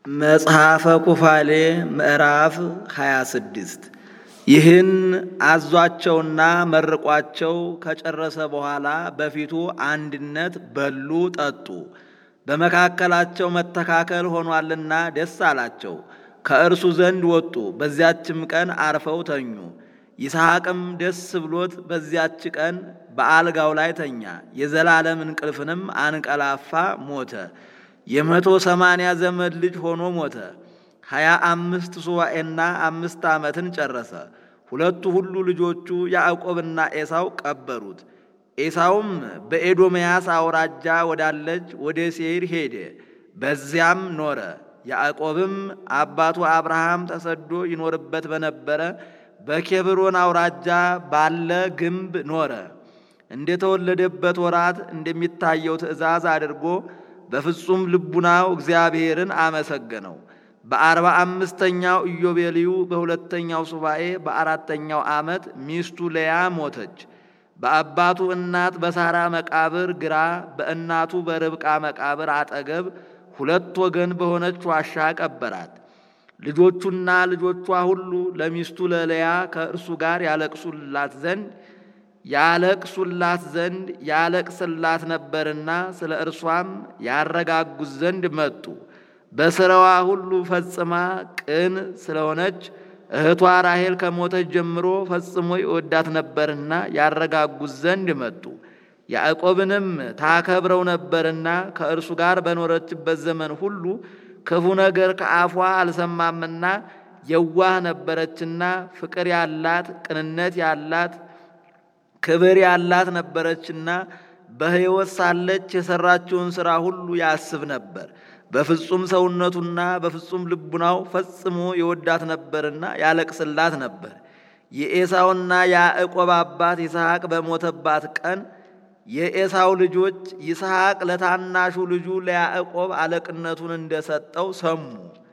መጽሐፈ ኩፋሌ ምዕራፍ 26 ይህን አዟቸውና መርቋቸው ከጨረሰ በኋላ በፊቱ አንድነት በሉ ጠጡ። በመካከላቸው መተካከል ሆኗልና ደስ አላቸው። ከእርሱ ዘንድ ወጡ፣ በዚያችም ቀን አርፈው ተኙ። ይስሐቅም ደስ ብሎት በዚያች ቀን በአልጋው ላይ ተኛ፣ የዘላለም እንቅልፍንም አንቀላፋ ሞተ። የመቶ ሰማንያ ዘመን ልጅ ሆኖ ሞተ። ሀያ አምስት ሱባኤና አምስት ዓመትን ጨረሰ። ሁለቱ ሁሉ ልጆቹ ያዕቆብና ኤሳው ቀበሩት። ኤሳውም በኤዶምያስ አውራጃ ወዳለች ወደ ሴይር ሄደ፣ በዚያም ኖረ። ያዕቆብም አባቱ አብርሃም ተሰዶ ይኖርበት በነበረ በኬብሮን አውራጃ ባለ ግንብ ኖረ። እንደተወለደበት ወራት እንደሚታየው ትእዛዝ አድርጎ በፍጹም ልቡናው እግዚአብሔርን አመሰገነው። በአርባ አምስተኛው ኢዮቤልዩ በሁለተኛው ሱባኤ በአራተኛው ዓመት ሚስቱ ለያ ሞተች። በአባቱ እናት በሳራ መቃብር ግራ በእናቱ በርብቃ መቃብር አጠገብ ሁለት ወገን በሆነች ዋሻ ቀበራት። ልጆቹና ልጆቿ ሁሉ ለሚስቱ ለለያ ከእርሱ ጋር ያለቅሱላት ዘንድ ያለቅሱላት ዘንድ ያለቅስላት ነበርና ስለ እርሷም ያረጋጉት ዘንድ መጡ። በስራዋ ሁሉ ፈጽማ ቅን ስለሆነች እህቷ ራሔል ከሞተች ጀምሮ ፈጽሞ ይወዳት ነበርና ያረጋጉት ዘንድ መጡ። ያዕቆብንም ታከብረው ነበርና ከእርሱ ጋር በኖረችበት ዘመን ሁሉ ክፉ ነገር ከአፏ አልሰማምና የዋህ ነበረችና ፍቅር ያላት ቅንነት ያላት ክብር ያላት ነበረችና በሕይወት ሳለች የሠራችውን ሥራ ሁሉ ያስብ ነበር። በፍጹም ሰውነቱና በፍጹም ልቡናው ፈጽሞ የወዳት ነበርና ያለቅስላት ነበር። የኤሳውና ያዕቆብ አባት ይስሐቅ በሞተባት ቀን የኤሳው ልጆች ይስሐቅ ለታናሹ ልጁ ለያዕቆብ አለቅነቱን እንደሰጠው ሰሙ።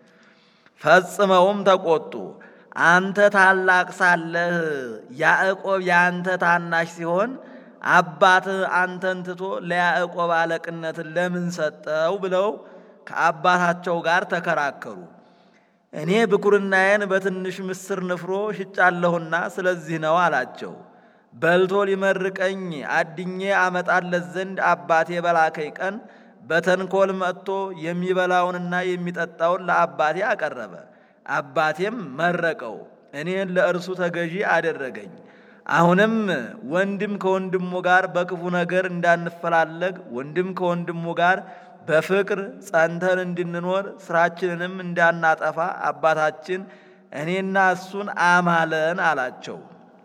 ፈጽመውም ተቆጡ። አንተ ታላቅ ሳለህ ያዕቆብ የአንተ ታናሽ ሲሆን አባትህ አንተን ትቶ ለያዕቆብ አለቅነትን ለምን ሰጠው? ብለው ከአባታቸው ጋር ተከራከሩ። እኔ ብኩርናዬን በትንሽ ምስር ንፍሮ ሽጫለሁና ስለዚህ ነው አላቸው። በልቶ ሊመርቀኝ አድኜ አመጣለት ዘንድ አባቴ በላከኝ ቀን በተንኮል መጥቶ የሚበላውንና የሚጠጣውን ለአባቴ አቀረበ። አባቴም መረቀው፣ እኔን ለእርሱ ተገዢ አደረገኝ። አሁንም ወንድም ከወንድሙ ጋር በክፉ ነገር እንዳንፈላለግ ወንድም ከወንድሙ ጋር በፍቅር ጸንተን እንድንኖር ስራችንንም እንዳናጠፋ አባታችን እኔና እሱን አማለን አላቸው።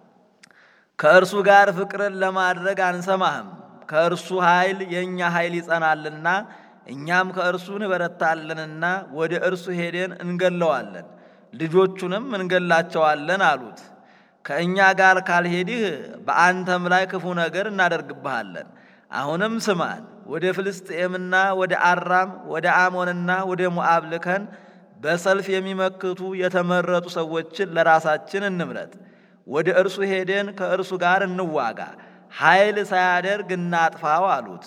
ከእርሱ ጋር ፍቅርን ለማድረግ አንሰማህም። ከእርሱ ኃይል የእኛ ኃይል ይጸናልና እኛም ከእርሱ እንበረታለንና ወደ እርሱ ሄደን እንገለዋለን፣ ልጆቹንም እንገላቸዋለን አሉት። ከእኛ ጋር ካልሄድህ በአንተም ላይ ክፉ ነገር እናደርግብሃለን። አሁንም ስማን፣ ወደ ፍልስጥኤምና ወደ አራም ወደ አሞንና ወደ ሞዓብ ልከን በሰልፍ የሚመክቱ የተመረጡ ሰዎችን ለራሳችን እንምረጥ። ወደ እርሱ ሄደን ከእርሱ ጋር እንዋጋ፣ ኃይል ሳያደርግ እናጥፋው አሉት።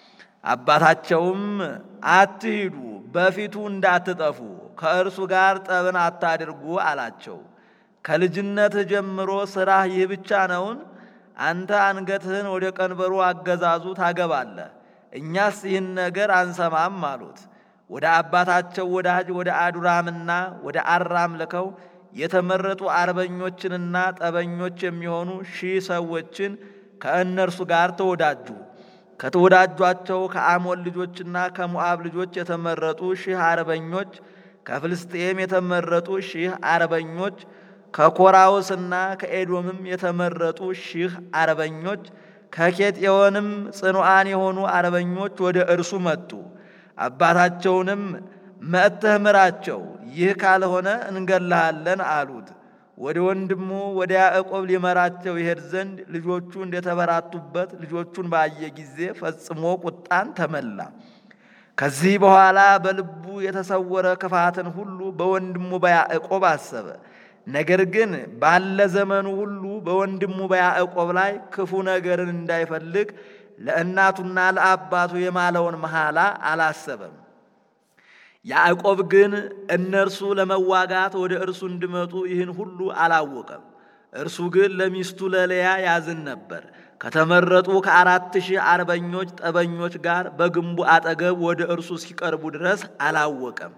አባታቸውም አትሂዱ፣ በፊቱ እንዳትጠፉ፣ ከእርሱ ጋር ጠብን አታድርጉ አላቸው። ከልጅነትህ ጀምሮ ሥራህ ይህ ብቻ ነውን? አንተ አንገትህን ወደ ቀንበሩ አገዛዙ ታገባለህ፣ እኛስ ይህን ነገር አንሰማም አሉት። ወደ አባታቸው ወዳጅ ወደ አዱራምና ወደ አራም ልከው የተመረጡ አርበኞችንና ጠበኞች የሚሆኑ ሺህ ሰዎችን ከእነርሱ ጋር ተወዳጁ። ከተወዳጇቸው ከአሞን ልጆችና ከሞዓብ ልጆች የተመረጡ ሺህ አርበኞች፣ ከፍልስጤም የተመረጡ ሺህ አርበኞች፣ ከኮራውስና ከኤዶምም የተመረጡ ሺህ አርበኞች፣ ከኬጤዮንም ጽኑዓን የሆኑ አርበኞች ወደ እርሱ መጡ። አባታቸውንም መጥተህ ምራቸው፣ ይህ ካልሆነ እንገላሃለን አሉት። ወደ ወንድሙ ወደ ያዕቆብ ሊመራቸው ይሄድ ዘንድ ልጆቹ እንደተበራቱበት ልጆቹን ባየ ጊዜ ፈጽሞ ቁጣን ተመላ። ከዚህ በኋላ በልቡ የተሰወረ ክፋትን ሁሉ በወንድሙ በያዕቆብ አሰበ። ነገር ግን ባለ ዘመኑ ሁሉ በወንድሙ በያዕቆብ ላይ ክፉ ነገርን እንዳይፈልግ ለእናቱና ለአባቱ የማለውን መሐላ አላሰበም። ያዕቆብ ግን እነርሱ ለመዋጋት ወደ እርሱ እንዲመጡ ይህን ሁሉ አላወቀም። እርሱ ግን ለሚስቱ ለልያ ያዝን ነበር። ከተመረጡ ከአራት ሺህ አርበኞች ጠበኞች ጋር በግንቡ አጠገብ ወደ እርሱ እስኪቀርቡ ድረስ አላወቀም።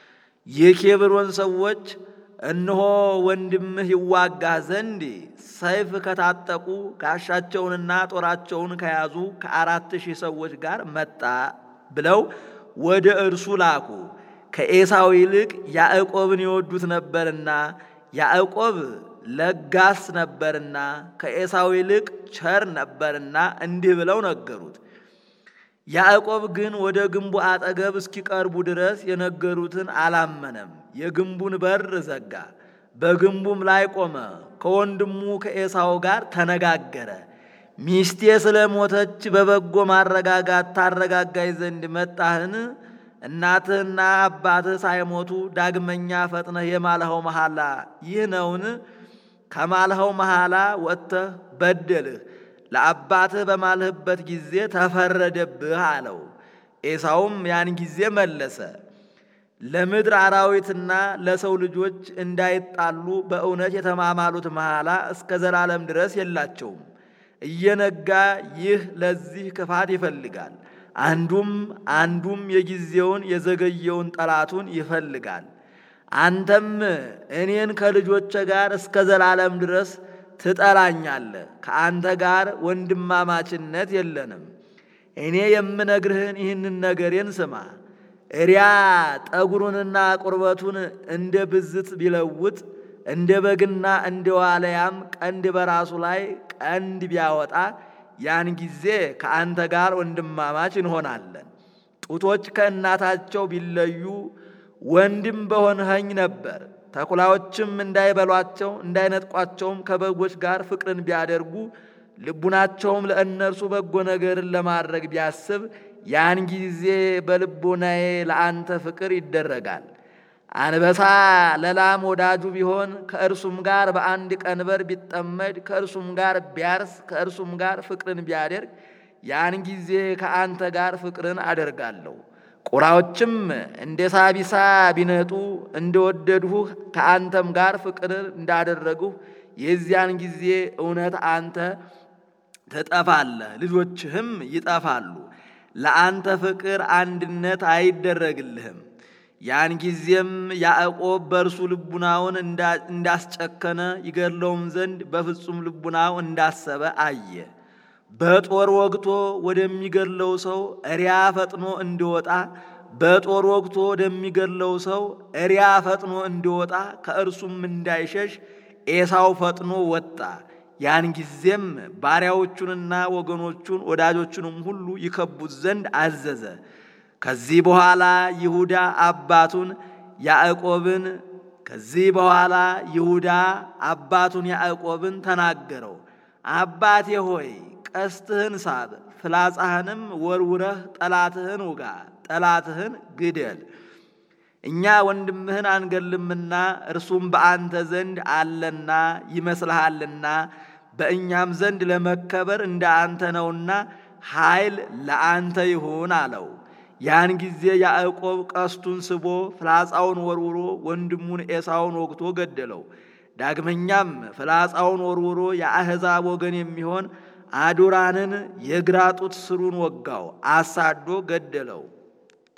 የኬብሮን ሰዎች እነሆ ወንድምህ ይዋጋህ ዘንድ ሰይፍ ከታጠቁ ጋሻቸውንና ጦራቸውን ከያዙ ከአራት ሺህ ሰዎች ጋር መጣ ብለው ወደ እርሱ ላኩ። ከኤሳው ይልቅ ያዕቆብን ይወዱት ነበርና ያዕቆብ ለጋስ ነበርና ከኤሳው ይልቅ ቸር ነበርና እንዲህ ብለው ነገሩት። ያዕቆብ ግን ወደ ግንቡ አጠገብ እስኪቀርቡ ድረስ የነገሩትን አላመነም። የግንቡን በር ዘጋ፣ በግንቡም ላይ ቆመ። ከወንድሙ ከኤሳው ጋር ተነጋገረ። ሚስቴ ስለ ሞተች በበጎ ማረጋጋት ታረጋጋይ ዘንድ መጣህን? እናትህና አባትህ ሳይሞቱ ዳግመኛ ፈጥነህ የማልኸው መሐላ ይህ ነውን? ከማልኸው መሐላ ወጥተህ በደልህ ለአባትህ በማልህበት ጊዜ ተፈረደብህ አለው። ኤሳውም ያን ጊዜ መለሰ፣ ለምድር አራዊትና ለሰው ልጆች እንዳይጣሉ በእውነት የተማማሉት መሐላ እስከ ዘላለም ድረስ የላቸውም። እየነጋ ይህ ለዚህ ክፋት ይፈልጋል። አንዱም አንዱም የጊዜውን የዘገየውን ጠላቱን ይፈልጋል። አንተም እኔን ከልጆቼ ጋር እስከ ዘላለም ድረስ ትጠላኛለህ። ከአንተ ጋር ወንድማማችነት የለንም። እኔ የምነግርህን ይህንን ነገሬን ስማ። እሪያ ጠጉሩንና ቁርበቱን እንደ ብዝት ቢለውጥ እንደ በግና እንደ ዋለያም ቀንድ በራሱ ላይ ቀንድ ቢያወጣ ያን ጊዜ ከአንተ ጋር ወንድማማች እንሆናለን። ጡቶች ከእናታቸው ቢለዩ ወንድም በሆንኸኝ ነበር። ተኩላዎችም እንዳይበሏቸው እንዳይነጥቋቸውም ከበጎች ጋር ፍቅርን ቢያደርጉ ልቡናቸውም ለእነርሱ በጎ ነገርን ለማድረግ ቢያስብ ያን ጊዜ በልቦናዬ ለአንተ ፍቅር ይደረጋል። አንበሳ ለላም ወዳጁ ቢሆን ከእርሱም ጋር በአንድ ቀንበር ቢጠመድ ከእርሱም ጋር ቢያርስ ከእርሱም ጋር ፍቅርን ቢያደርግ ያን ጊዜ ከአንተ ጋር ፍቅርን አደርጋለሁ። ቁራዎችም እንደ ሳቢሳ ቢነጡ እንደወደድሁህ ከአንተም ጋር ፍቅርን እንዳደረግሁ የዚያን ጊዜ እውነት አንተ ትጠፋለህ፣ ልጆችህም ይጠፋሉ። ለአንተ ፍቅር አንድነት አይደረግልህም። ያን ጊዜም ያዕቆብ በእርሱ ልቡናውን እንዳስጨከነ ይገድለውም ዘንድ በፍጹም ልቡናው እንዳሰበ አየ። በጦር ወግቶ ወደሚገድለው ሰው እሪያ ፈጥኖ እንዲወጣ በጦር ወግቶ ወደሚገድለው ሰው እሪያ ፈጥኖ እንዲወጣ ከእርሱም እንዳይሸሽ ኤሳው ፈጥኖ ወጣ። ያን ጊዜም ባሪያዎቹንና ወገኖቹን ወዳጆቹንም ሁሉ ይከቡት ዘንድ አዘዘ። ከዚህ በኋላ ይሁዳ አባቱን ያዕቆብን ከዚህ በኋላ ይሁዳ አባቱን ያዕቆብን ተናገረው። አባቴ ሆይ ቀስትህን ሳብ፣ ፍላጻህንም ወርውረህ ጠላትህን ውጋ፣ ጠላትህን ግደል። እኛ ወንድምህን አንገልምና እርሱም በአንተ ዘንድ አለና ይመስልሃልና በእኛም ዘንድ ለመከበር እንደ አንተ ነውና ኃይል ለአንተ ይሁን አለው። ያን ጊዜ ያዕቆብ ቀስቱን ስቦ ፍላጻውን ወርውሮ ወንድሙን ኤሳውን ወግቶ ገደለው። ዳግመኛም ፍላጻውን ወርውሮ የአሕዛብ ወገን የሚሆን አዶራንን የግራ ጡት ስሩን ወጋው፣ አሳዶ ገደለው።